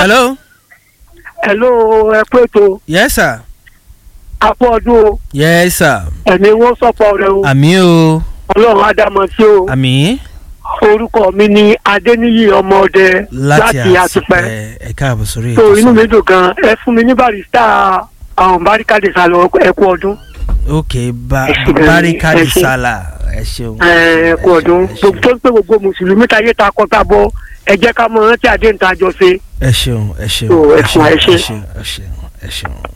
hello. hello ẹ pé tó yes sir. apọ̀ ọdún o yes sir. ẹ̀mí wọn sọ̀pọ̀ rẹ o àmì o ọlọ́run ádámọ̀ sí o àmì orúkọ mi ni adéníyì ọmọọdẹ láti láti àtúpẹ́ àtúpẹ́ ẹ káàbọ̀ sórí tó ètò inú mi sir. dùn gan ẹ fún mi ní barista àwọn barikade sálọ ẹ kú ọdún ok ba Ẹ ṣé gan ni, barikadi ẹ ṣé. sala ẹ ṣeun. ẹ kú ọdún ẹ ṣeun, gbogbo tó ń pè gbogbo mùsùlùmí táyé ta kọta bọ ẹ jẹ́ ká mọ rántí àdéhùn tá a jọ ṣe ẹ ṣeun ẹ ṣeun Tó, ẹ ẹ fún wa, ẹ ṣeun ṣé. ẹ ṣeun ẹ ṣeun ẹ ṣeun.